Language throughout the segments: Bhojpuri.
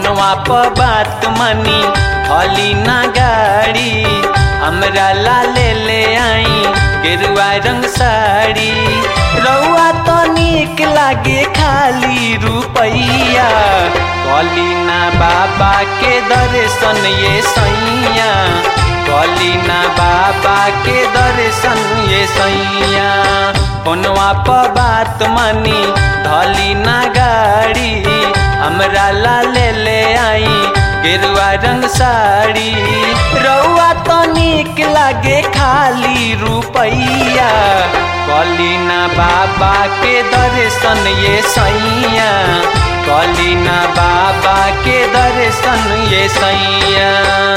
फोनवा पर बात मनी हली ना गाड़ी हमरा ला ले ले आई गेरुआ रंग साड़ी रउआ तो निक लागे खाली रुपैया कलीना बाबा के दर्शन ये सैया कलीना बाबा के दर्शन ये सैया फोनवा पर बात मनी धली ना गाड़ी हमरा ला ले ले आई गेरुआ रंग साड़ी रउआ तो निक लागे खाली रुपैया कलीना बाबा के दर्शन ये सैया कलीना बाबा के दर्शन ये सैया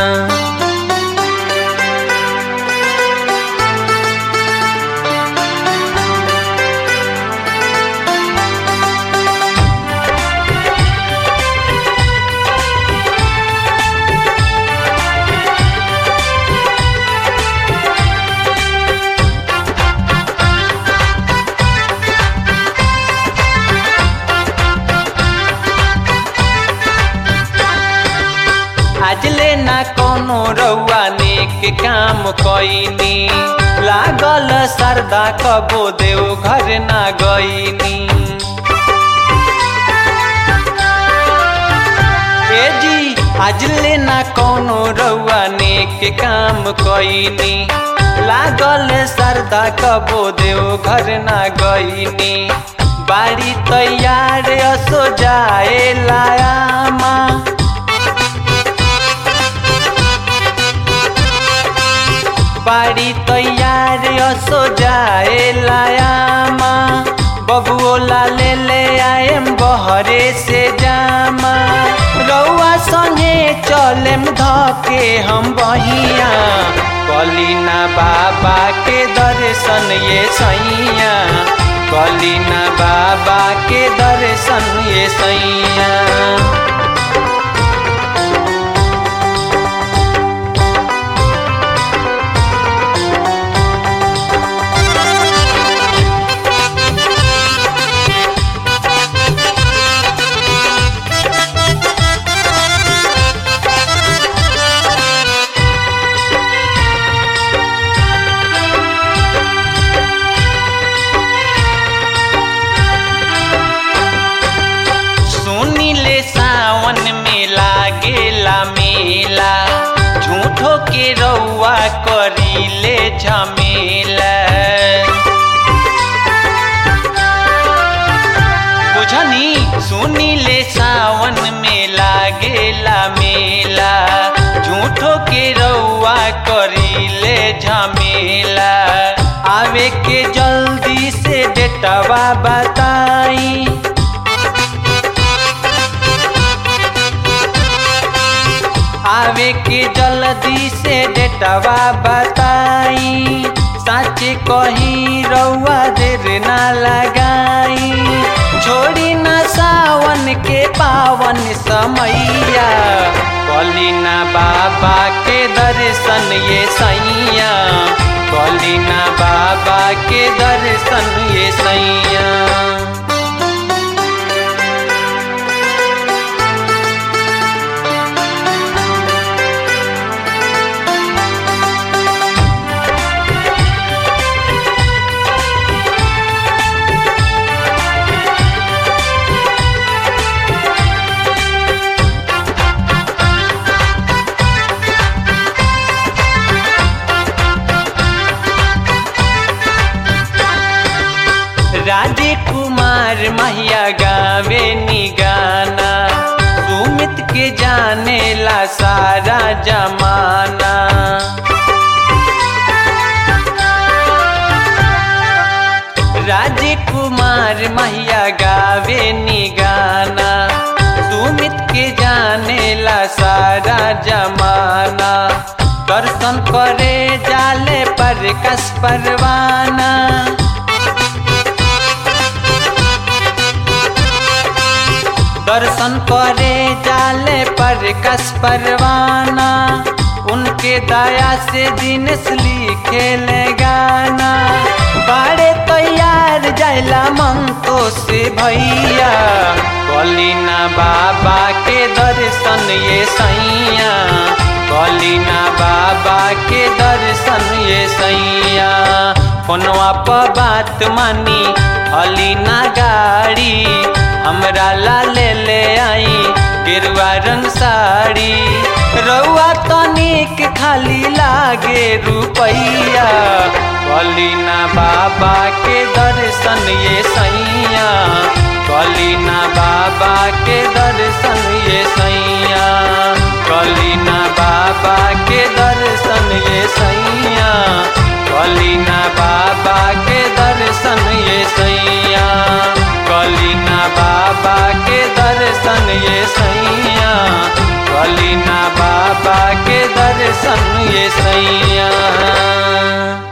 आज ले ना कोनो रउआ नेक काम कईनी लागल सरदा कबो देव घर ना गईनी ए जी आज ले ना कोनो रउआ नेक काम कईनी लागल सरदा कबो देव घर ना गईनी बाड़ी तैयार असो जाए लायामा बाड़ी तैयार असो जाए लायामा बबुओला ले ले आएम बहरे से जामा रउआ संगे चलेम धके हम बहिया कलीना बाबा के दर्शन ये सैया कलीना बाबा के दर्शन ये सैया सुनीले सावन में लागेला मेला झूठो के रउआ करीले झमेला बुझनी सुनीले सावन में लागेला मेला झूठो के रउआ करीले झमेला आवे के जल्दी से डेटवा बताई आवे के जल्दी से डेटवा बताई सच कही रउआ देर ना लगाई छोड़ी ना सावन के पावन समैया कलीना बाबा के दर्शन ये सैया कलीना बाबा के दर्शन ये सैया राजकुमार महिया गावे नी गाना सुमित के जाने ला सारा जमाना राजकुमार महिया गावे नी गाना सुमित के जाने ला सारा जमाना दर्शन करे जाले पर कस परवाना दर्शन करे जाले पर कस परवाना उनके दया से दिनस लिखे ले गाना बाड़े तैयार जाइला मन तो से भैया कलीना बाबा के दर्शन दर्शन ये सैया कलीना बाबा के दर्शन ये सैया फोनवा पर बात मानी अलीना गाड़ी हमरा ला ले ले आई गेरुआ रंग साड़ी रउआ तनिक खाली लागे रुपैया कलीना बाबा के दर्शन ये सैया कलीना बाबा के दर्शन ये सैया कलीना बाबा के दर्शन ये सैया कलीना बाबा के दर्शन ये सैया कलीना बाबा के दर्शन ये सैया कलीना बाबा के दर्शन ये सैया